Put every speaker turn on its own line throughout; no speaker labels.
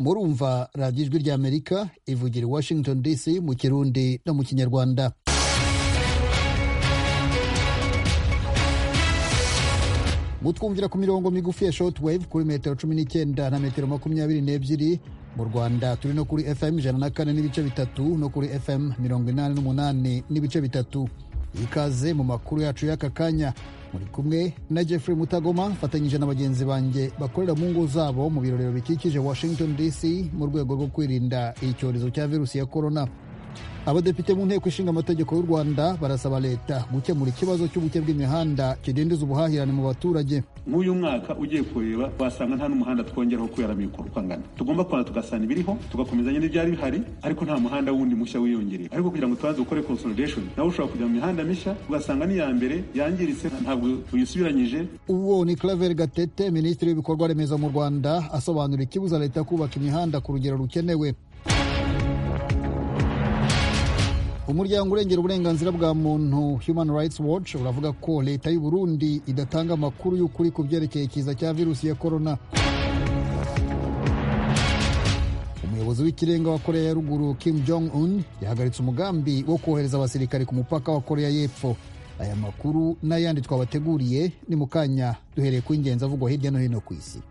murumva radiyo ijwi ry'amerika ivugira i washington dc mu kirundi no mu kinyarwanda mutwumvira ku mirongo migufi ya shortwave kuri metero cumi n'icyenda na metero makumyabiri n'ebyiri mu rwanda turi no kuri fm ijana na kane n'ibice bitatu no kuri fm mirongo inani n'umunani n'ibice bitatu ikaze mu makuru yacu y'aka kanya muri kumwe na jeffrey mutagoma mfatanyije na bagenzi banjye bakorera mu ngo zabo mu birorero bikikije washington dc mu rwego rwo kwirinda icyorezo cya virusi ya korona abadepite mu nteko ishinga amategeko y'u rwanda barasaba leta gukemura ikibazo cy'ubuke bw'imihanda kidindiza ubuhahirane mu baturage
nk'uyu mwaka ugiye kureba wasanga nta n'umuhanda twongeraho kubera mikoro uko angana tugomba kubona tugasana ibiriho tugakomezanya n'ibyari bihari ariko nta muhanda wundi mushya wiyongereye ariko kugira ngo tubanze gukore consolidation nawe ushobora kujya mu mihanda mishya ugasanga n'iya mbere yangiritse ntabwo uyisubiranyije
uwo ni claver gatete minisitiri w'ibikorwa remezo mu rwanda asobanura ikibuza leta kubaka imihanda ku rugero rukenewe umuryango urengera uburenganzira bwa muntu human rights watch uravuga ko leta y'u burundi idatanga amakuru y'ukuri ku byerekeye ikiza cya virusi ya korona umuyobozi w'ikirenga wa korea ya ruguru kim jong un yahagaritse umugambi wo kohereza abasirikari ku mupaka wa korea y'epfo aya makuru n'ayandi twabateguriye ni mu kanya duhereye ku ingenzi avugwa hirya no hino ku isi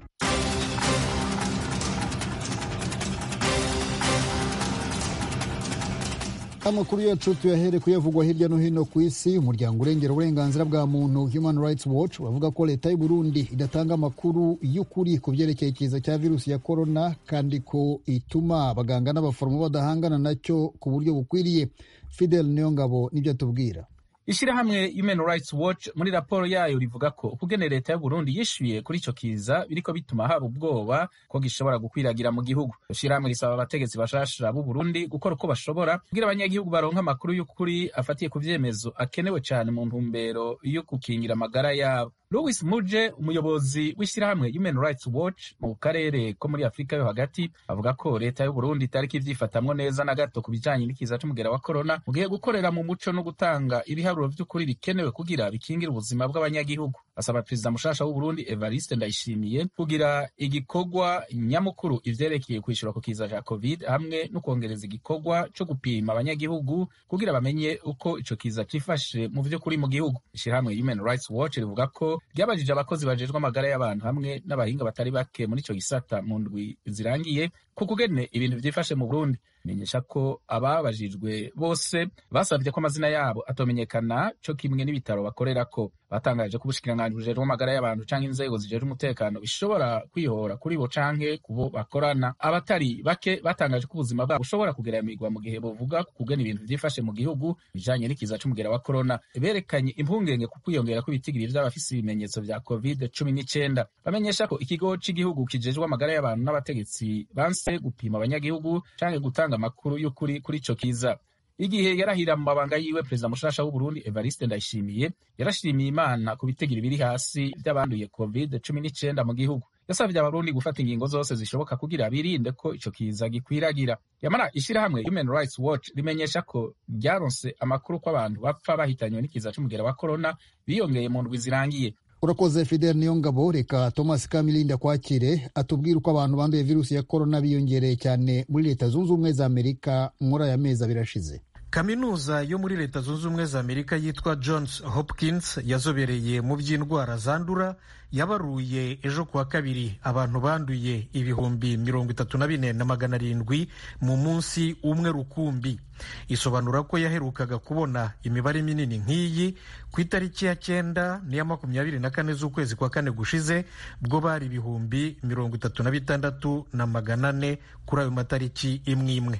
amakuru yacu tuyahere kuyavugwa hirya no hino ku isi umuryango urengera uburenganzira bwa muntu human rights watch uravuga ko leta y'u burundi idatanga amakuru y'ukuri ku byerekeye ikiza cya virusi ya korona kandi ko ituma abaganga n'abaforomo badahangana nacyo ku buryo bukwiriye fidel niyongabo nibyo atubwira
ishyirahamwe human rights watch muri raporo yayo rivuga ko ukugene leta y'uburundi yishyuye kuri ico kiza biriko bituma haba ubwoba ko gishobora gukwiragira mu gihugu ishyirahamwe risaba abategetsi bashasha b'uburundi gukora uko bashobora kugira abanyagihugu baronka amakuru y'ukuri afatiye ku vyemezo akenewe cane mu ntumbero yo gukingira amagara yabo louis muje umuyobozi w'ishyirahamwe human rights watch mu karere ko muri afurika yo hagati avuga ko leta y'uburundi itariko ivyifatamwo neza na gato ku bijanye n'ikiza c'umugera wa korona mu gihe gukorera mu muco no gutanga ibiharuro vy'ukuri bikenewe kugira bikingire ubuzima bw'abanyagihugu asaba perezida mushasha w'uburundi evariste ndayishimiye kugira igikorwa nyamukuru ivyerekeye kwishura ku kiza ca covid hamwe no kwongereza igikorwa co gupima abanyagihugu kugira bamenye uko ico kiza cifashe mu vy'ukuri mu gihugu ishirahamwe human rights watch rivuga ko ryabajije abakozi bajejwe amagara y'abantu hamwe n'abahinga batari bake muri ico gisata mu ndwi zirangiye ku kugene ibintu vyifashe mu burundi menyesha ko ababajijwe bose basabye ko amazina yabo atomenyekana co kimwe n'ibitaro bakorerako batangaje ko ubushikiranganji bujejwe amagara y'abantu canke inzego zijejwe umutekano bishobora kwihora kuri bo canke kubo bakorana abatari bake batangaje ko ubuzima bwabo bushobora kugeramirwa mu gihe bovuga ku kugena ibintu vyifashe mu gihugu bijanye n'ikiza c'umugera wa korona berekanye impungenge ku kwiyongera kw'ibitigiri vy'abafise ibimenyetso vya covid cumi n'icenda bamenyesha ko ikigo c'igihugu kijejwe amagara y'abantu n'abategetsi banse gupima abanyagihugu canke gutanga amakuru y'ukuri kuri ico kiza igihe yarahira mu mabanga yiwe perezida mushasha w'uburundi evariste ndayishimiye yarashimiye imana ku bitigiri biri hasi vy'abanduye covid cumi n'icenda mu gihugu yasavye abarundi gufata ingingo zose zishoboka kugira birinde ko ico kiza gikwiragira yamara ishirahamwe human rights watch rimenyesha ko ryaronse amakuru ko abantu bapfa bahitanywe n'ikiza c'umugera wa korona biyongeye mu ndwi zirangiye
urakoze fidel niyongabo reka thomas kamilinda kwakire atubwire uko abantu banduye virusi ya korona biyongereye cyane muri leta zunze ubumwe za amerika muri aya mezi abiri ashize
kaminuza yo muri leta zunze ubumwe za amerika yitwa johns hopkins yazobereye mu by'indwara zandura yabaruye ejo kuwa kabiri abantu banduye ibihumbi mirongo itatu na bine na magana arindwi mu munsi umwe rukumbi isobanura ko yaherukaga kubona imibare minini nk'iyi ku itariki ya cyenda n'iya makumyabiri na kane z'ukwezi kwa kane gushize bwo bari ibihumbi mirongo itatu na bitandatu na magana ane kuri ayo matariki imwe imwe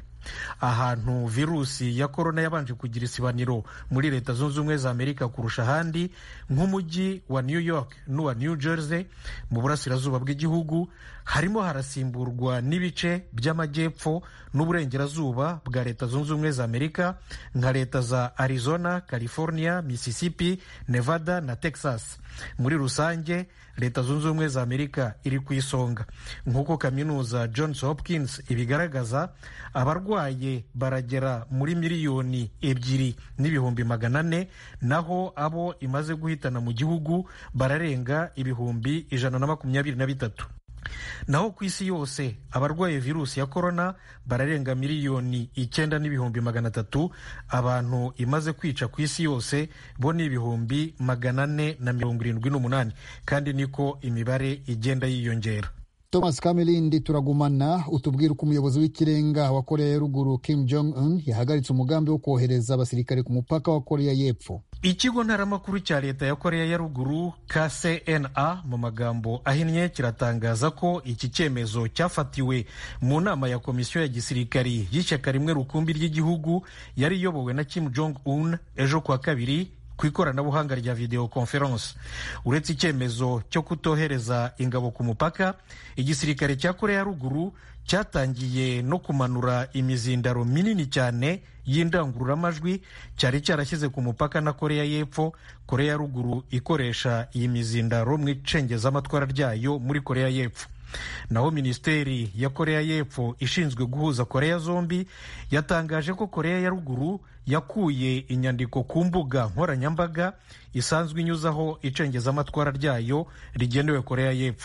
ahantu virusi ya korona yabanje kugira isibaniro muri leta zunze ubumwe za amerika kurusha ahandi nk'umujyi wa new york n'uwa new jersey mu burasirazuba bw'igihugu harimo harasimburwa n'ibice by'amajyepfo n'uburengerazuba bwa leta zunze ubumwe za amerika nka leta za arizona california mississippi nevada na texas muri rusange leta zunze ubumwe za amerika iri ku isonga nk'uko kaminuza johns hopkins ibigaragaza abarwaye baragera muri miliyoni ebyiri n'ibihumbi magana ane naho abo imaze guhitana mu gihugu bararenga ibihumbi ijana na makumyabiri na bitatu naho ku isi yose abarwaye virusi ya korona bararenga miliyoni icyenda n'ibihumbi magana atatu abantu imaze kwica ku isi yose bo ni ibihumbi magana ane na mirongo irindwi n'umunani kandi niko imibare igenda yiyongera
thomas kamelindi turagumana utubwira uko umuyobozi w'ikirenga wa koreya ya ruguru kim jong un yahagaritse umugambi wo kohereza abasirikare ku mupaka wa koreya y'epfo
ikigo ntaramakuru cya leta ya koreya ya ruguru kcna mu magambo ahinnye kiratangaza ko iki cyemezo cyafatiwe mu nama ya komisiyo ya gisirikari y'ishyaka rimwe rukumbi ry'igihugu yari iyobowe na kim jong un ejo kuwa kabiri ku ikoranabuhanga rya video conference uretse icyemezo cyo kutohereza ingabo ku mupaka igisirikare cya koreya ya ruguru cyatangiye no kumanura imizindaro minini cyane y'indangururamajwi cyari cyarashyize ku mupaka na koreya y'epfo koreya ya ruguru ikoresha iyi mizindaro mu icengezamatwara ryayo muri koreya y'epfo naho minisiteri ya koreya y'epfo ishinzwe guhuza koreya zombi yatangaje ko koreya ya ruguru yakuye inyandiko ku mbuga nkoranyambaga isanzwe inyuzaho icengezamatwara ryayo rigenewe koreya y'epfo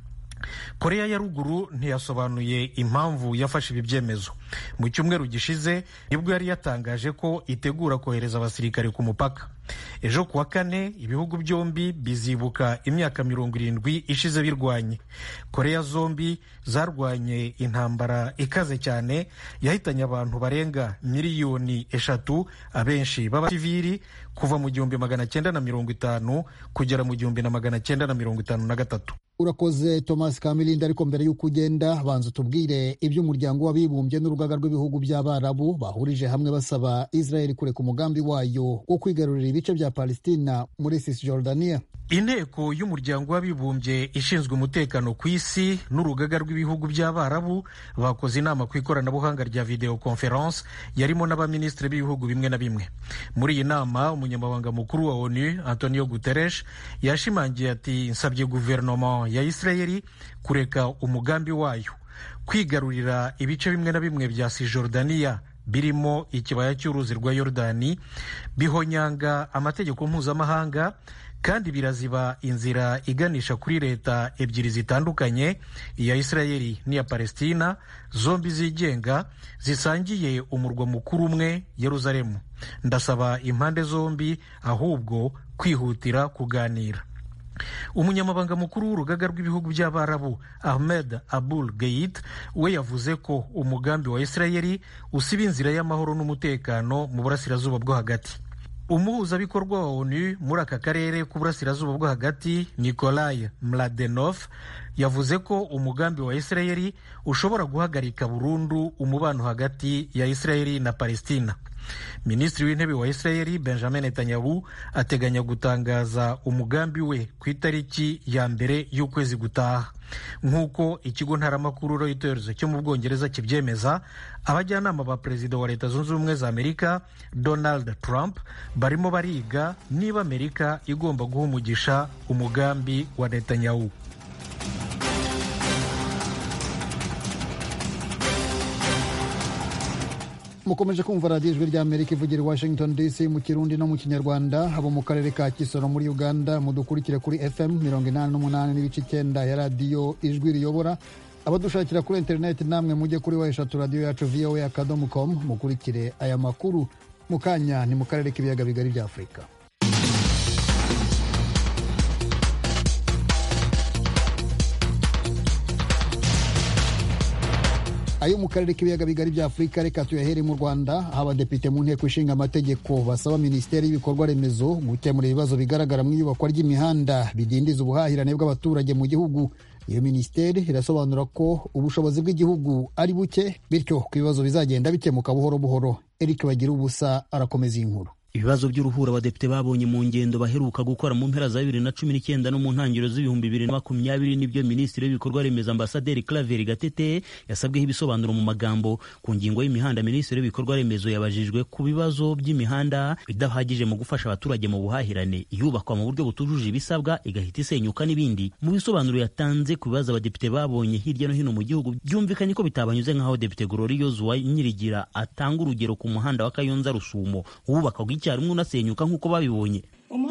koreya ya ruguru ntiyasobanuye impamvu yafashe ibi byemezo mu cyumweru gishize nibwo yari yatangaje ko itegura kohereza abasirikare ku mupaka ejo kuwa kane ibihugu byombi bizibuka imyaka mirongo irindwi ishize birwanye koreya zombi zarwanye intambara ikaze cyane yahitanye abantu barenga miliyoni eshatu abenshi b'abasivili kuva mu gihumbi magana cyenda na mirongo itanu kugera mu gihumbi na magana cyenda na mirongo itanu na gatatu
urakoze thomas kamilindi ariko mbere y'uko ugenda banza utubwire iby'umuryango w'abibumbye n'urugaga rw'ibihugu by'abarabu bahurije hamwe basaba israel kureka umugambi wayo wo kwigarurira ibice bya palestina muri cisjordania
inteko y'umuryango w'abibumbye ishinzwe umutekano ku isi n'urugaga rw'ibihugu by'abarabu bakoze inama ku ikoranabuhanga rya video conference yarimo n'abaminisitiri b'ibihugu bimwe na bimwe muri iyi nama umunyamabanga mukuru wa onu antonio guterres yashimangiye ati nsabye guverinoma ya israeli kureka umugambi wayo kwigarurira ibice bimwe na bimwe bya sijordaniya birimo ikibaya cy'uruzi rwa yorodani bihonyanga amategeko mpuzamahanga kandi biraziba inzira iganisha kuri leta ebyiri zitandukanye iya isirayeli n'iya palestina zombi zigenga zisangiye umurwa mukuru umwe yeruzalemu ndasaba impande zombi ahubwo kwihutira kuganira umunyamabanga mukuru w'urugaga rw'ibihugu by'abarabu ahmed abul geit we yavuze ko umugambi wa isirayeli usiba inzira y'amahoro n'umutekano mu burasirazuba bwo hagati umuhuzabikorwa wa onu muri aka karere k'uburasirazuba bwo hagati nikolai mladenov yavuze ko umugambi wa isirayeli ushobora guhagarika burundu umubano hagati ya isirayeli na palestina minisitiri w'intebe wa isirayeli benjamin netanyahu ateganya gutangaza umugambi we ku itariki ya mbere y'ukwezi gutaha nk'uko ikigo ntaramakuru reuters cyo mu bwongereza kibyemeza abajyanama ba perezida wa leta zunze ubumwe za amerika donald trump barimo bariga niba amerika igomba guha umugisha umugambi wa netanyahu
mukomeje kumva radiyo ijwi ry'amerika ivugira i washington dc mu kirundi no mu kinyarwanda abo mu karere ka kisoro muri uganda mudukurikire kuri fm mirongo inani n'umunani n'ibice icyenda ya radiyo ijwi riyobora abadushakira kuri interineti namwe mujye kuri wa eshatu radiyo yacu voa akadomo com mukurikire aya makuru mu kanya ni mu karere k'ibiyaga bigari bya afurika ayo mu karere k'ibiyaga bigari bya afurika reka tuyahere mu rwanda aho abadepite mu nteko ishinga amategeko basaba minisiteri y'ibikorwa remezo gukemura ibibazo bigaragara mu iyubakwa ry'imihanda bidindiza ubuhahirane bw'abaturage mu gihugu iyo minisiteri irasobanura ko ubushobozi bw'igihugu ari buke bityo ku bibazo bizagenda bikemuka buhoro buhoro eric bagira ubusa arakomeza iyi nkuru
ibibazo by'uruhura abadepite babonye mu ngendo baheruka gukora mu mpera za bibiri na cumi n'icyenda no mu ntangiriro z'ibihumbi bibiri na makumyabiri nibyo minisitiri w'ibikorwa remezo ambasaderi Claver Gatete yasabweho ibisobanuro mu magambo ku ngingo y'imihanda minisitiri w'ibikorwa remezo yabajijwe ku bibazo by'imihanda idahagije mu gufasha abaturage mu buhahirane iyubakwa mu buryo butujuje ibisabwa igahita isenyuka n'ibindi mu bisobanuro yatanze ku bibazo abadepite babonye hirya no hino mu gihugu byumvikanye ko bitabanyuze nk'aho depite Gloriose wa Nyirigira atanga urugero ku muhanda wa Kayonza Rusumo wubakwaga icyarimwe unasenyuka nk'uko babibonye
umuhanda wa kayonza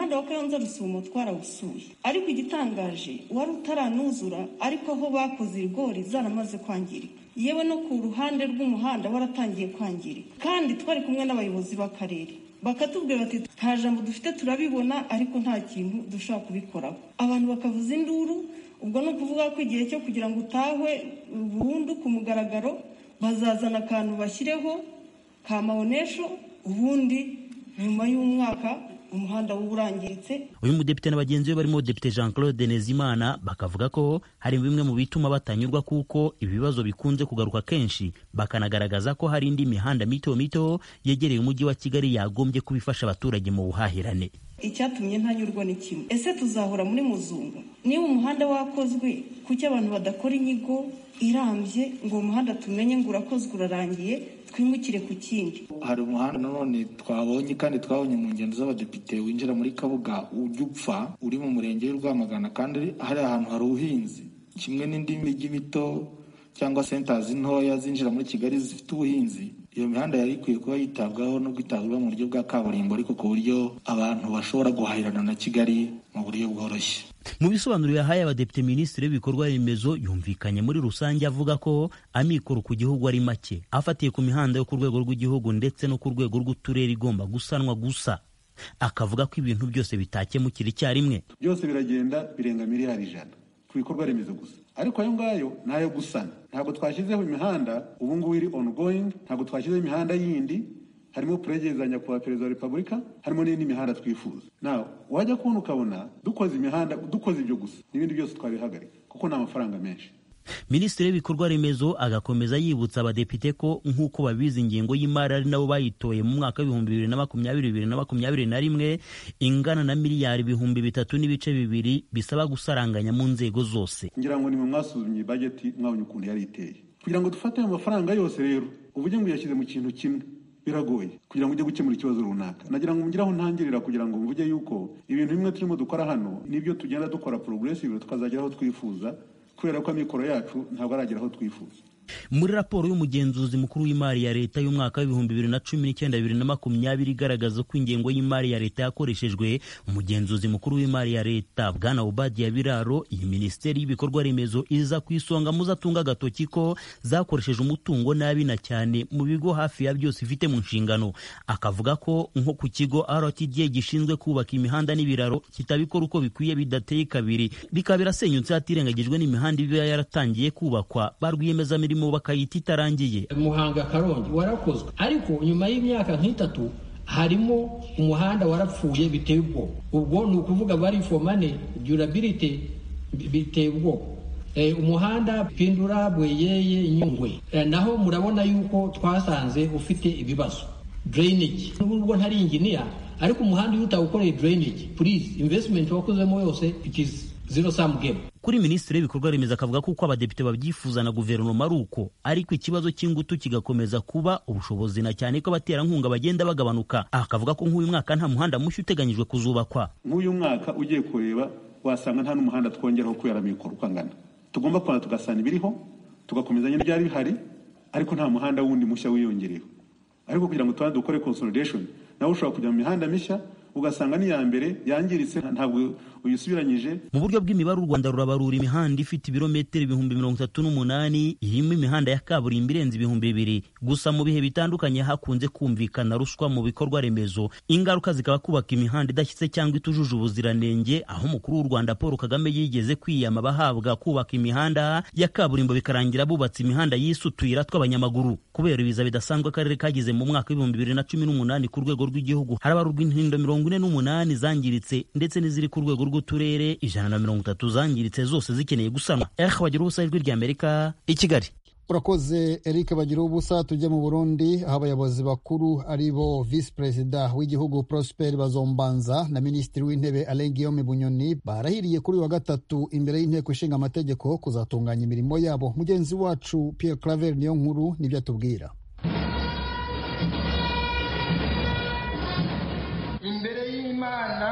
kayonza rusumo twarawusuye ariko igitangaje wari utaranuzura ariko aho bakoze ibigori zaramaze kwangirika yewe no ku ruhande rw'umuhanda waratangiye kwangirika kandi twari kumwe n'abayobozi b'akarere bakatubwira bati nta jambo dufite turabibona ariko nta kintu dushobora kubikoraho abantu bakavuza induru ubwo ni ukuvuga ko igihe cyo kugira ngo utahwe burundu ku mugaragaro bazazana akantu bashyireho ka mawonesho ubundi nyuma y'umwaka umuhanda wuba urangiritse
uyu mudepite na bagenzi be barimo depite jean claude nezimana bakavuga ko hari bimwe mu bituma batanyurwa kuko ibibazo bikunze kugaruka kenshi bakanagaragaza ko hari indi mihanda mito mito yegereye umujyi wa kigali yagombye kuba ifasha abaturage mu buhahirane
icyatumye ntanyurwa ni kimwe ese tuzahora muri muzunga niba umuhanda wakozwe kuki abantu badakora inyigo irambye ngo umuhanda tumenye ngo urakozwe urarangiye twimukire ku kindi
hari umuhanda nanone twabonye kandi twabonye mu ngendo z'abadepite winjira muri kabuga ujya upfa uri mu murenge w'i rwamagana kandi hari ahantu hari ubuhinzi kimwe n'indi mijyi mito cyangwa sentazi ntoya zinjira muri kigali zifite ubuhinzi iyo mihanda yari ikwiye kuba yitabwaho no kwitabwaho mu buryo bwa kaburimbo ariko ku buryo abantu bashobora guhahirana na kigali mu buryo bworoshye
mu bisobanuro yahaye abadepite minisitiri w'ibikorwa remezo yumvikanye muri rusange avuga ko amikoro ku gihugu ari make afatiye ku mihanda yo ku rwego rw'igihugu ndetse no ku rwego rw'uturere igomba gusanwa gusa akavuga ko ibintu byose bitakemukira icyarimwe
byose biragenda birenga miliyari ijana ku bikorwa remezo gusa ariko ayo ngayo ni ayo gusana ntabwo twashyizeho imihanda ubu ngubu iri ongoing ntabwo twashyizeho imihanda yindi harimo puregezanya kuba perezida wa repubulika harimo n'indi mihanda twifuza nawe wajya kubona ukabona dukoze imihanda dukoze ibyo gusa n'ibindi byose twabihagarika kuko ni amafaranga menshi
minisitiri w'ibikorwa remezo agakomeza yibutsa abadepite ko nk'uko babizi ingengo y'imari ari nabo bayitoye mu mwaka w'ibihumbi bibiri na makumyabiri bibiri na makumyabiri na rimwe ingana na miliyari ibihumbi bitatu n'ibice bibiri bisaba gusaranganya mu nzego zose
ngira ngo ni mwe mwasuzumye bajeti mwabonye ukuntu yari iteye kugira ngo dufate ayo mafaranga yose rero uvuge ngo uyashyize mu kintu kimwe biragoye kugira ngo ujye gukemura ikibazo runaka nagira ngo mugire aho ntangirira kugira ngo mvuge yuko ibintu bimwe turimo dukora hano nibyo tugenda dukora progressive tukazagera aho twifuza kubera ko amikoro yacu ntabwo aragera aho twifuza
muri raporo y'umugenzuzi mukuru w'imari ya leta y'umwaka w'ibihumbi bibiri na cumi n'icyenda bibiri na makumyabiri igaragaza ko ingengo y'imari ya leta yakoreshejwe umugenzuzi mukuru w'imari ya leta bwana ubadiya biraro iyi minisiteri y'ibikorwa remezo iza ku isonga muzatunga agatoki ko zakoresheje umutungo nabi na cyane mu bigo hafi ya byose ifite mu nshingano akavuga ko nko ku kigo rtda gishinzwe kubaka imihanda n'ibiraro kitabikora uko bikwiye bidateye kabiri bikaba birasenyutse hatirengagijwe n'imihanda iba yaratangiye kubakwa ba rwiyemezamirimo bakayita itarangiye
muhanga karongi warakozwe ariko nyuma y'imyaka nk'itatu harimo umuhanda warapfuye biteye ubwoba ubwo ni ukuvuga bari fomane durability biteye ubwoba umuhanda pindura bweyeye nyungwe naho murabona yuko twasanze ufite ibibazo drainage nubwo ntari inginiya ariko umuhanda iyo utawukoreye drainage please investment wakozemo yose it is zero sum game
kuri minisitiri w'ibikorwa remezo akavuga ko uko abadepite babyifuza na guverinoma ari uko ariko ikibazo cy'ingutu kigakomeza kuba ubushobozi na cyane ko abaterankunga bagenda bagabanuka akavuga ko nk'uyu mwaka nta muhanda mushya uteganyijwe kuzubakwa
nk'uyu mwaka ugiye kureba wasanga nta n'umuhanda twongeraho kubera amikoro uko angana tugomba kubona tugasana ibiriho tugakomezanya n'ibyari bihari ariko nta muhanda wundi mushya wiyongereyeho ariko kugira ngo tubanze dukore consolidation nawe ushobora kujya mu mihanda mishya ugasanga n'iya mbere yangiritse ntabwo uyisubiranyije
mu buryo bw'imibare u rwanda rurabarura imihanda ifite ibirometero ibihumbi mirongo itatu n'umunani irimo imihanda ya kaburimbo irenze ibihumbi bibiri gusa mu bihe bitandukanye hakunze kumvikana ruswa mu bikorwa remezo ingaruka zikaba kubaka imihanda idashyitse cyangwa itujuje ubuziranenge aho umukuru w'u rwanda paul kagame yigeze kwiyama abahabwa kubaka imihanda ya kaburimbo bikarangira bubatse imihanda yise utuyira tw'abanyamaguru kubera ibiza bidasanzwe akarere kagize mu mwaka w'ibihumbi bibiri na cumi n'umunani ku rwego rw'igihugu harabarurwa intindo mirongo ine n'umunani zangiritse ndetse n'iziri ku rwego rw'uturere ijana na mirongo itatu zangiritse zose zikeneye gusanwa eh bagira ubusa ijwi ry'amerika i kigali
urakoze eric bagira ubusa tujya mu burundi aho abayobozi bakuru ari bo visi perezida w'igihugu prosper bazombanza na minisitiri w'intebe alain guillaume bunyoni barahiriye kuri wa gatatu imbere y'inteko ishinga amategeko kuzatunganya imirimo yabo mugenzi wacu pierre claver niyo nkuru nibyo atubwira
imbere y'imana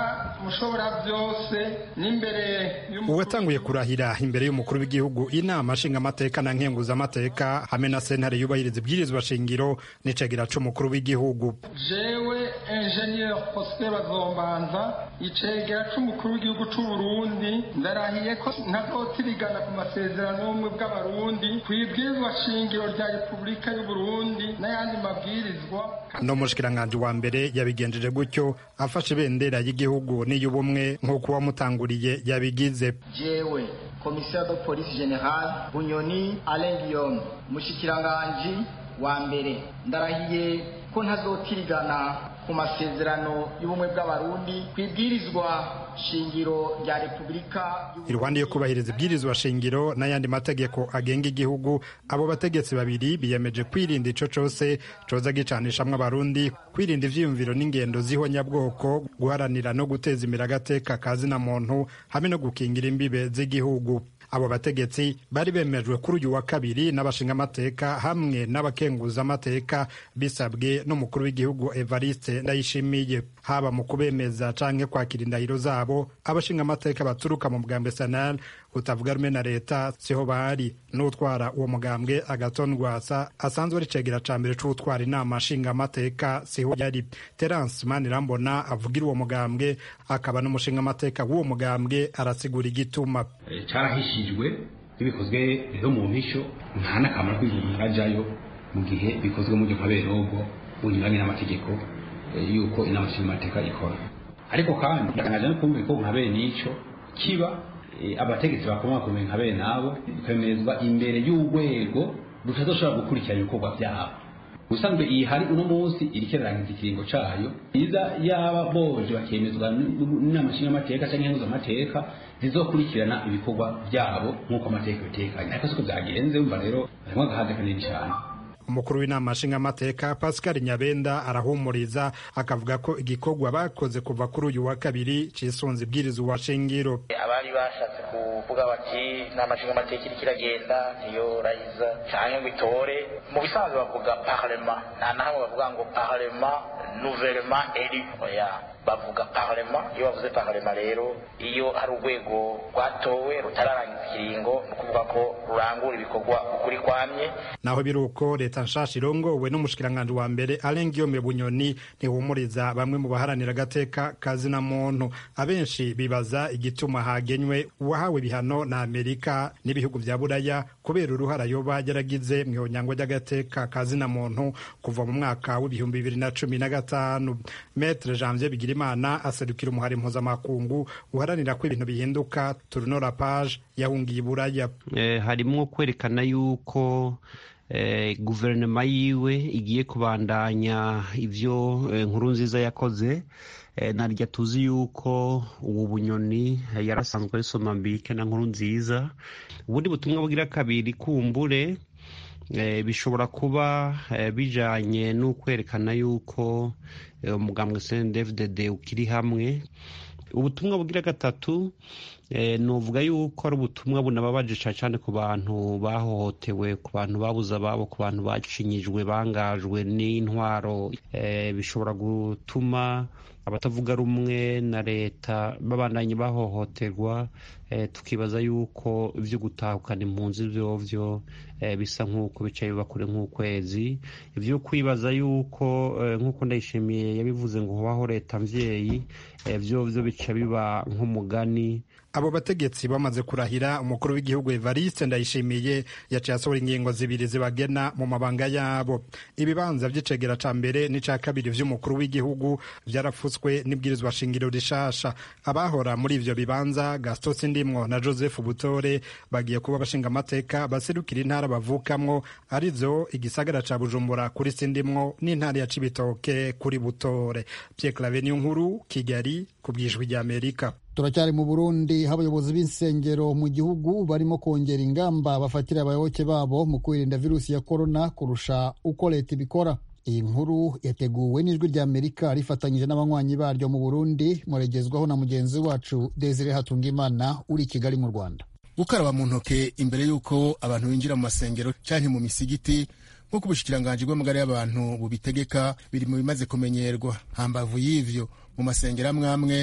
mushobora byose n'imbere
uwatanguye kurahira imbere y'umukuru w'igihugu inama nshingamateka na nkenguzamateka hamwe na sentare yubahiriza ibwirizwa shingiro n'icegera c'umukuru w'igihugu
jewe enjeniyeri prosper bazombanza icegera c'umukuru w'igihugu c'uburundi ndarahiye ko ntazotirigana ku masezerano y'ubumwe bw'abarundi ku ibwirizwa shingiro rya repubulika y'uburundi n'ayandi mabwirizwa
no mushikiranganji wa mbere yabigenjeje gutyo afashe ibendera y'igihugu n'iy'ubumwe nk'uko uwamutanguriye yabigize
jewe komisiyo de polisi general bunyoni alain guillaume mushikiranganji wa mbere ndarahiye ko ntazotirigana ku masezerano y'ubumwe bw'abarundi ku ibwirizwa shingiro rya repubulika
iruhande yo kubahiriza ibwirizwa shingiro n'ayandi mategeko agenga igihugu abo bategetsi babiri biyemeje kwirinda ico cose coza gicanishamwo abarundi kwirinda ivyiyumviro n'ingendo z'ihonyabwoko guharanira no guteza imbere agateka kazina muntu hamwe no gukingira imbibe z'igihugu abo bategetsi bari bemejwe kuri uyu wa kabiri n'abashingamateka hamwe n'abakenguzamateka bisabwe n'umukuru w'igihugu evariste ndayishimiye haba mu kubemeza canke kwakira indahiro zabo abashingamateka baturuka mu mugambwe sanal utavuga rumwe na leta siho bari n'utwara uwo mugambwe agaton rwasa asanzwe ari cegera ca mbere c'utwara inama nshingamateka siho yari terence manirambona avugira uwo mugambwe akaba n'umushingamateka w'uwo mugambwe arasigura igituma
carahishijwe bikozwe rero mu mpisho nta n'akamaro k'ibintu ajyayo mu gihe bikozwe mu buryo nka berogo bunyuranye n'amategeko y'uko inama nshingamateka ikora ariko kandi ndakangaje no kumva ko nka bene ico kiba abategetsi bakomakomeye nka bene abo bikemezwa imbere y'urwego rutazoshobora gukurikirana ibikorwa byabo ubusanzwe iyi hari uno munsi iriko irarangiza ikiringo cayo iza yaba boje bakemezwa n'inama nshingamateka canke nkenguzamateka zizokurikirana ibikorwa byabo nk'uko amategeko bitekanye ariko siko byagenze umva rero harimwo agahaze kanini cane
umukuru w'inama nshingamateka pascal nyabenda arahumuriza akavuga ko igikorwa bakoze kuva kuri uyu wa kabiri cisunze ibwirizwa shingiro
abari bashatse kuvuga bati inama nshingamateka iriko iragenda niyo rayiza canke ngo itore mu bisanzwe bavuga parlema nta nahamwe bavuga ngo parlema nouvellement élu oya bavuga parlema iyo bavuze parlema rero iyo hari urwego rwatowe rutararangiza ikiringo ni ukuvuga ko rurangura ibikorwa ukuri kwamye
naho biri uko leta nshasha irongowe n'umushikiranganji wa mbere Alain Guillaume Bunyoni ntihumuriza bamwe mu baharanira agateka kazina muntu abenshi bibaza igituma hagenywe uwahawe ibihano na Amerika n'ibihugu vya Buraya kubera uruhara yoba yaragize mu ihonyangwa ry'agateka kazina muntu kuva mu mwaka w'ibihumbi bibiri na cumi na gatanu Maître Janvier Bigirimana aserukira umuhari mpuzamakungu uharanira ko ibintu bihinduka Tournora Page yahungiye Buraya
eh, harimwo kwerekana yuko eh, guverinoma yiwe igiye kubandanya ivyo eh, nkuru nziza yakoze eh, narya tuzi yuko ubu bunyoni eh, yarasanzwe ari somambike na nkuru nziza ubundi butumwa bugira kabiri kumbure eh, bishobora kuba eh, bijanye n'ukwerekana yuko eh, umugambwe CNDD-FDD ukiri hamwe ubutumwa bugira gatatu eh, nuvuga yuko ari ubutumwa bunababaje cyane cyane ku bantu bahohotewe ku bantu babuze ababo ku bantu bacinyijwe bangajwe n'intwaro eh, bishobora gutuma abatavuga rumwe na leta babandanye bahohoterwa eh, tukibaza yuko ivyo gutahukana impunzi vyovyo eh, bisa nk'uko bicaye biba kure nk'ukwezi ivyo kwibaza yuko eh, nk'uko ndayishimiye yabivuze ngo hobaho leta mvyeyi eh, vyovyo bica biba nk'umugani
abo bategetsi bamaze kurahira umukuru w'igihugu Evariste Ndayishimiye yaciye asohora ingingo zibiri zibagena mu mabanga yabo ibibanza vy'icegera ca mbere n'ica kabiri vy'umukuru w'igihugu vyarafutswe n'ibwirizwa shingiro rishasha abahora muri ivyo bibanza Gaston Sindimwo na Joseph Butore bagiye kuba bashinga amateka baserukira intara bavukamwo arizo igisagara ca Bujumbura kuri Sindimwo n'intara ya Cibitoke kuri Butore Pierre Claver nkuru Kigali ku bwijwi rya Amerika
turacyari mu burundi aho abayobozi b'insengero mu gihugu barimo kongera ingamba bafatira abayoboke babo mu kwirinda virusi ya korona kurusha uko leta ibikora iyi nkuru yateguwe n'ijwi rya amerika rifatanyije n'abanywanyi baryo mu burundi muregezwaho na mugenzi wacu desire hatungimana uri i kigali mu rwanda
gukaraba mu ntoke imbere y'uko abantu binjira mu masengero cyangwa mu misigiti nk'uko ubushikiranganji bw'amagara y'abantu bubitegeka biri mu bimaze kumenyerwa hambavu y'ivyo mu masengero amwe amwe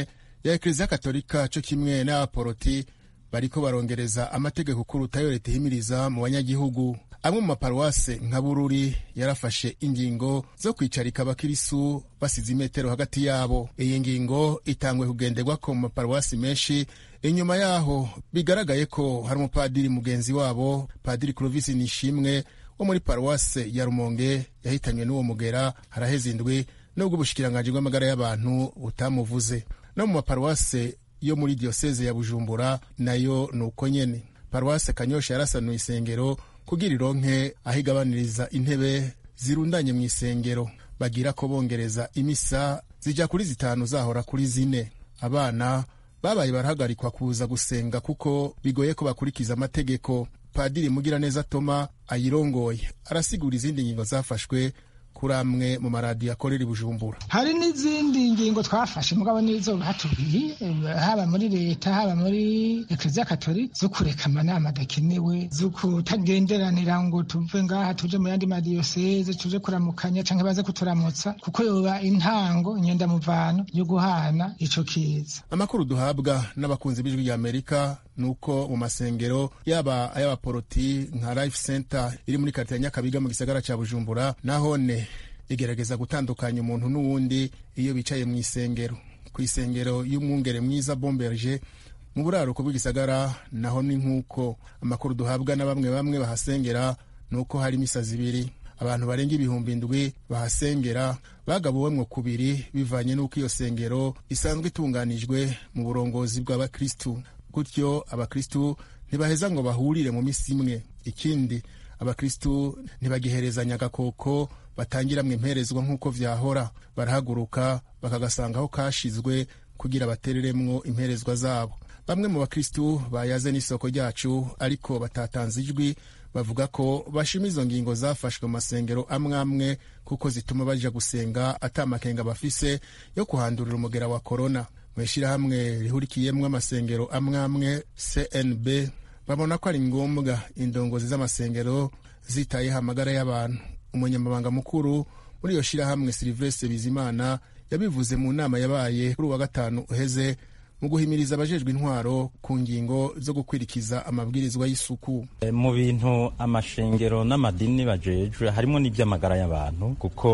ya ekleziya katolika co kimwe n'abaporoti bariko barongereza amategeko kurutayo leta ihimiriza mu banyagihugu amwe mu maparuwase nka bururi yarafashe ingingo zo kwicarika abakirisu basize imetero hagati yabo iyi ngingo itangwe kugenderwako mu maparuwasi menshi inyuma yaho bigaragaye ko hari umupadiri mugenzi wabo padiri clovis nishimwe wo muri paruwase ya rumonge yahitanywe n'uwo mugera haraheze indwi nubwo ubushikiranganji bw'amagara y'abantu butamuvuze no mu maparuwase yo muri diyoseze ya bujumbura nayo ni uko nyene paruwase kanyosha yarasanuye isengero kugira ironke aho igabaniriza intebe zirundanye mu isengero bagira ko bongereza imisa zija kuri zitanu zahora kuri zine abana babaye barahagarikwa kuza gusenga kuko bigoye ko bakurikiza amategeko padiri mugiraneza toma ayirongoye arasigura izindi ngingo zafashwe kuri amwe mu maradiyo akorera i bujumbura
hari n'izindi ngingo twafashe mugabo nizo batubwiye haba muri leta haba muri ekleziya katolika zo kureka amanama adakenewe zo kutagenderanira ngo tuve ngaha tuje mu yandi madiyoseze tuje kuramukanya canke baze kuturamutsa kuko yoba intango inyendamuvano yo guhana ico kiza
amakuru duhabwa n'abakunzi b'ijwi rya amerika ni uko mu masengero yaba ay'abaporoti nka life center iri muri karite ya nyakabiga mu gisagara ca bujumbura nahone igerageza gutandukanya umuntu n'uwundi iyo bicaye mu isengero ku isengero y'umwungere mwiza bomberge mu buraruko bw'igisagara naho ni nk'uko amakuru duhabwa na bamwe bamwe bahasengera ni uko hari imisa zibiri abantu barenga ibihumbi indwi bahasengera bagabuwemwo kubiri bivanye n'uko iyo sengero isanzwe itunganijwe mu burongozi bw'abakristu gutyo abakristu ntibaheza ngo bahurire mu misi imwe ikindi abakristu ntibagiherezanya agakoko batangiramwo imperezwa nk'uko vyahora barahaguruka bakagasanga aho kashizwe kugira batereremwo imperezwa zabo bamwe mu bakristu bayaze n'isoko ryacu ariko batatanze ijwi bavuga ko bashima izo ngingo zafashwe mu masengero amwe amwe kuko zituma baja gusenga ata makenga bafise yo kuhandurira umugera wa korona mu ishyirahamwe rihurikiyemwo amasengero amwe amwe cnb babona ko ari ngombwa indongozi z'amasengero zitayeho amagara y'abantu umunyamabanga mukuru muri iyo shyirahamwe silivestre bizimana yabivuze mu nama yabaye kuri uwa gatanu uheze mu guhimiriza abajejwe intwaro ku ngingo zo gukwirikiza amabwirizwa y'isuku
mu bintu amashengero n'amadini bajejwe harimo n'iby'amagara y'abantu kuko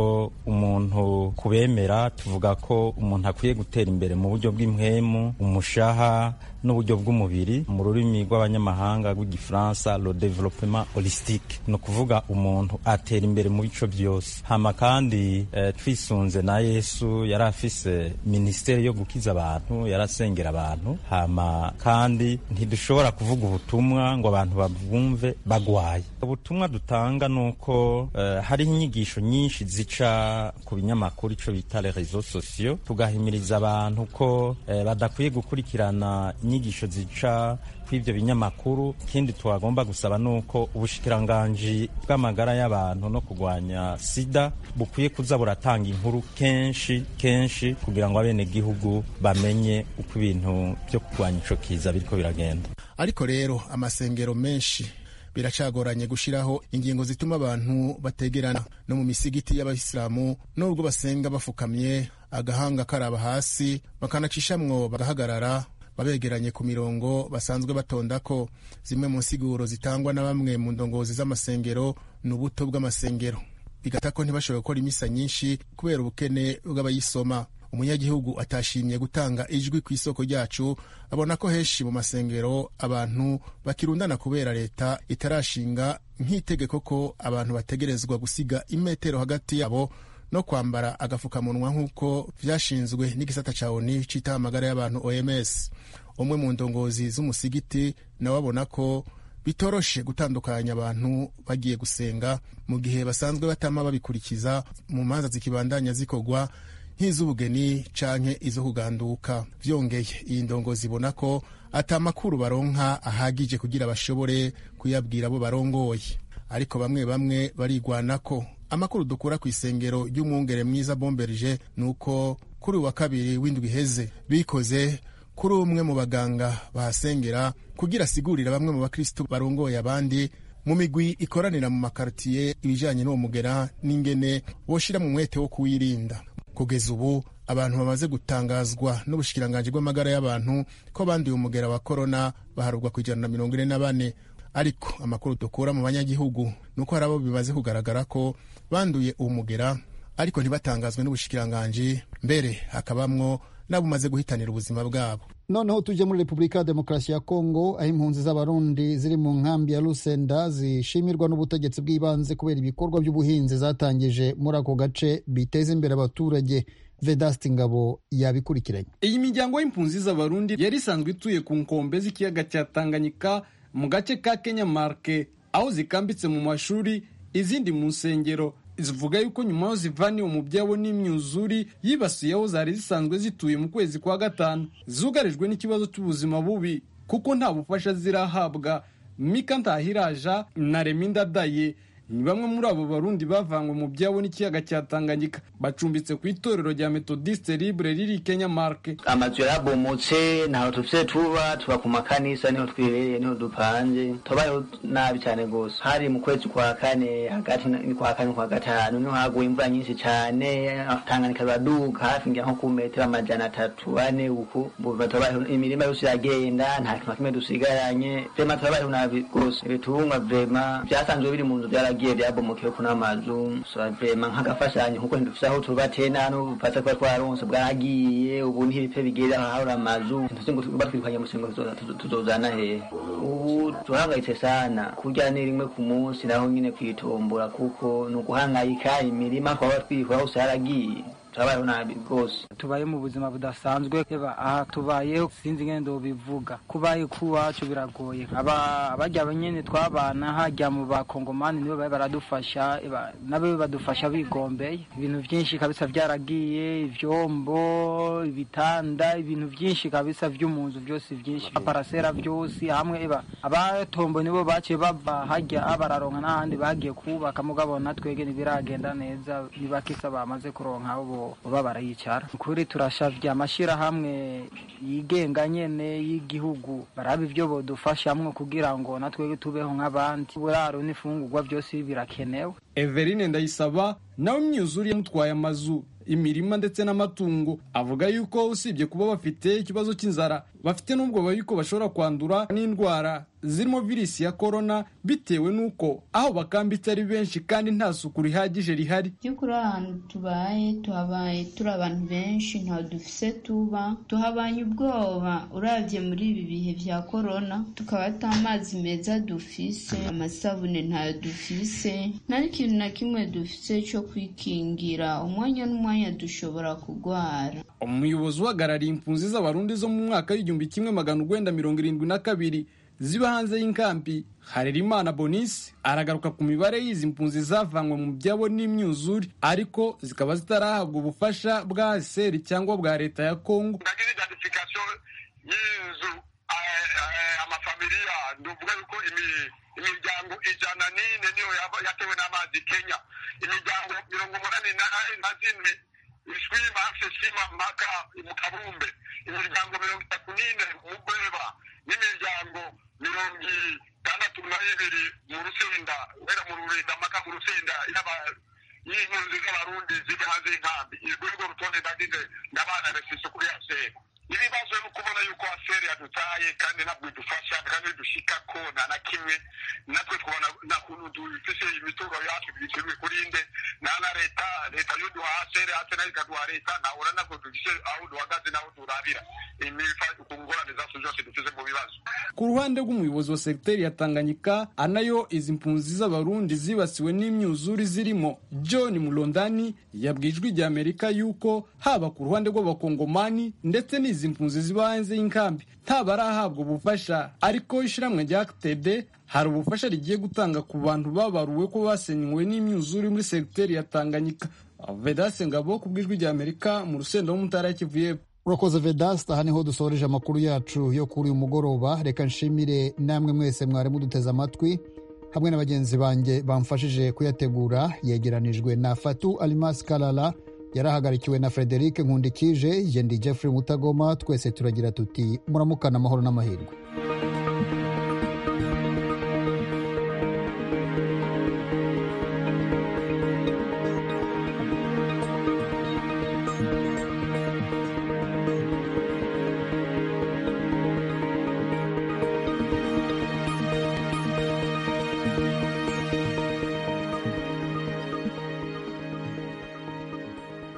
umuntu kubemera tuvuga ko umuntu akwiye gutera imbere mu buryo bw'impwemu umushaha n'uburyo bw'umubiri mu rurimi rw'abanyamahanga rw'igifaransa le développement holistique ni ukuvuga umuntu atera imbere mu bico byose hama kandi eh, twisunze na yesu yari afise minisiteri yo gukiza abantu yarasengera abantu hama kandi ntidushobora kuvuga ubutumwa ngo abantu babwumve bagwaye ubutumwa dutanga ni uko eh, hariho inyigisho nyinshi zica ku binyamakuru ico bita les réseaux sociaux tugahimiriza abantu ko eh, badakwiye gukurikirana inyigisho zica kw'ivyo binyamakuru ikindi twagomba gusaba ni uko ubushikiranganji bw'amagara y'abantu no kurwanya sida bukwiye kuza buratanga inkuru kenshi kenshi kugira ngo abenegihugu bamenye uko ibintu vyo kurwanya ico kiza biriko biragenda
ariko rero amasengero menshi biracagoranye gushiraho ingingo zituma abantu bategerana no mu misigiti y'abayisilamu nubwo basenga bafukamye agahanga karaba hasi bakanacishamwo bagahagarara babegeranye ku mirongo basanzwe batondako zimwe mu nsiguro zitangwa na bamwe mu ndongozi z'amasengero ni ubuto bw'amasengero bigata ko ntibashobora gukora imisa nyinshi kubera ubukene bw'abayisoma umunyagihugu atashimye gutanga ijwi ku isoko ryacu abona ko henshi mu masengero abantu bakirundana kubera leta itarashinga nk'itegeko ko abantu bategerezwa gusiga imetero hagati yabo no kwambara agafukamunwa nk'uko vyashinzwe n'igisata ca oni citaho amagara y'abantu oms umwe mu ndongozi z'umusigiti nawe abona ko bitoroshe gutandukanya abantu bagiye gusenga mu gihe basanzwe batama babikurikiza mu manza zikibandanya zikorwa nk'iz'ubugeni canke izo kuganduka vyongeye iyi ndongozi ibona ko ata amakuru baronka ahagije kugira bashobore kuyabwira abo barongoye ariko bamwe bamwe barigwanako amakuru dukura ku isengero ry'umwungere mwiza bomberije ni uko kuri uwa kabiri w'indwi iheze bikoze kuri umwe mu baganga bahasengera kugira asigurira bamwe mu bakristo barongoye abandi mu migwi ikoranira mu makartiye ibijanye n'uwo mugera n'ingene woshira mu mwete wo kuwirinda kugeza ubu abantu bamaze gutangazwa n'ubushikiranganji bw'amagara y'abantu ko banduye umugera wa korona baharurwa ku ijana na mirongo ine na bane ariko amakuru dukura mu banyagihugu ni uko hari abo bimaze kugaragara ko banduye uwo mugera ariko ntibatangazwe n'ubushikiranganji mbere hakabamwo n'abo umaze guhitanira ubuzima bwabo
noneho tujye muri repubulika ya demokarasi ya kongo aho impunzi z'abarundi ziri mu nkambi ya rusenda zishimirwa n'ubutegetsi bw'ibanze kubera ibikorwa by'ubuhinzi zatangije muri ako gace biteza imbere abaturage vedasti ngabo yabikurikiranye
iyi miryango y'impunzi z'abarundi yari isanzwe ituye ku nkombe z'ikiyaga cya tanganyika mu gace ka kenya marke aho zikambitse mu mashuri izindi mu nsengero zivuga yuko nyuma yo zivaniwe mu byabo n'imyuzuri yibasiye aho zari zisanzwe zituye mu kwezi kwa gatanu zugarijwe n'ikibazo cy'ubuzima bubi kuko nta bufasha zirahabwa mika ntahiraja na reminda daye ni bamwe muri abo barundi bavanywe mu byabo n'ikiyaga cya tanganyika bacumbitse ku itorero rya metodiste libre riri kenya marke
amazu yarabomotse ntaho dufite tuba tuba ku makanisa niho twibereye niho dupanze tubayeho nabi cyane rwose hari mu kwezi kwa kane hagati ni kwa kane kwa gatanu niho haguye imvura nyinshi cyane tanganyika biraduka hafi ngira nko ku metero amajana atatu ane uku tubayeho imirima yose iragenda nta kintu na kimwe dusigaranye vrema tubayeho nabi rwose ibitungwa vrema byasanzwe biri mu nzu byaragiye byagiye byabomokewe kuna mazu vrema nk'agafashanyo kuko ntidufise aho turubateye nta n'ubufasha kuba twaronse bwaragiye ubu ntibipfe bigere ahahora amazu ntituzi ngo batwirukanye musengo tuzozana hehe ubu tuhangayitse sana kurya ni rimwe ku munsi naho nyine kwitombora kuko ni uguhangayika imirima twaba twikora hose haragiye turabayeho nabi rwose
tubaye mu buzima budasanzwe aha tubayeho sinzi ngene ndobivuga kubaye kuwacu biragoye abarya nyene twabana hajya mu bakongomani nibo babe baradufasha nabo badufasha bigombeye ibintu vyinshi kabisa vyaragiye ivyombo ibitanda ibintu vyinshi kabisa vyo mu nzu vyose vyinshi aparasera vyose hamwe eba abatombo nibo baciye bava hajya bararonka n'ahandi bagiye kubaka mugabo natwege ntibiragenda neza nibakisa bamaze kuronka abo baba barayicara kuri turashavye amashirahamwe yigenga nyene y'igihugu baraba ivyo bodufashamwo kugira ngo natwe tubeho nk'abandi uburaro n'ifungurwa byose birakenewe
Everine Ndayisaba nawe imyuzure yamutwaye amazu imirima ndetse n'amatungo avuga yuko usibye kuba bafite ikibazo cy'inzara bafite n'ubwoba yuko bashobora kwandura n'indwara zirimo virisi ya korona bitewe n'uko aho bakambitse ari benshi kandi nta suku rihagije rihari
by'ukuri ahantu tubaye tuhabaye turi abantu benshi ntaho dufise tuba tuhabanye ubwoba urabye muri ibi bihe bya korona tukaba ata amazi meza dufise amasabune ntayo dufise nta n'ikintu na kimwe dufise cyo kwikingira umwanya n'umwanya dushobora kurwara
umuyobozi uhagarariye impunzi z'abarundi zo mu mwaka w'igihumbi kimwe magana urwenda mirongo irindwi na kabiri ziba hanze y'inkambi harerimana bonisi aragaruka ku mibare y'izi mpunzi zavanywe mu byabo n'imyuzure ariko zikaba zitarahabwa ubufasha bwa seri cyangwa bwa leta ya kongo
y'inzu amafamiliya nduvuga yuko imiryango ijana n'ine niyo yatewe n'amazi kenya imiryango mirongo umunani na zine ishwima shima mpaka mu kabumbe imiryango mirongo itatu n'ine mu gweba n'imiryango mirongo itandatu na ibiri mu rusenda guhera mu rurinda mpaka mu rusenda y'impunzi z'abarundi ziri hanze y'inkambi urwo rwo rutonde ndagize ndabana refise kuri aseri ibibazo ni ukubona yuko aseri yadutaye kandi ntabwo idufasha kandi dushikako nta na kimwe natwe twabona nta kuntu dufise imitungo yacu bikirwe kurinde nta na leta leta yuduha aseri ate nayo ikaduha leta nahura ntabwo dufise aho duhagaze n'aho turabira ku ngorane zacu zose dufise mu bibazo
ku ruhande rw'umuyobozi wa segiteri ya tanganyika anayo izi mpunzi z'abarundi zibasiwe n'imyuzure zirimo john mulondani yabwiye ijwi rya amerika yuko haba ku ruhande rw'abakongomani ndetse n'izi mpunzi ziba hanze y'inkambi ntabarahabwa ubufasha ariko ishyirahamwe rya td hari ubufasha rigiye gutanga ku bantu babaruwe ko basenywe n'imyuzure muri segiteri ya tanganyika vedase ngabo ku bw'ijwi rya amerika mu rusenda w'umutara kivu y'epfo
urakoze vedasita aha niho dusoreje amakuru yacu yo kuri uyu mugoroba reka nshimire namwe mwese mwari muduteze amatwi hamwe na bagenzi banjye bamfashije kuyategura yegeranijwe na fatu alimasi karara yarahagarikiwe na frederic nkundikije yendi jeffrey mutagoma twese turagira tuti muramukana amahoro n'amahirwe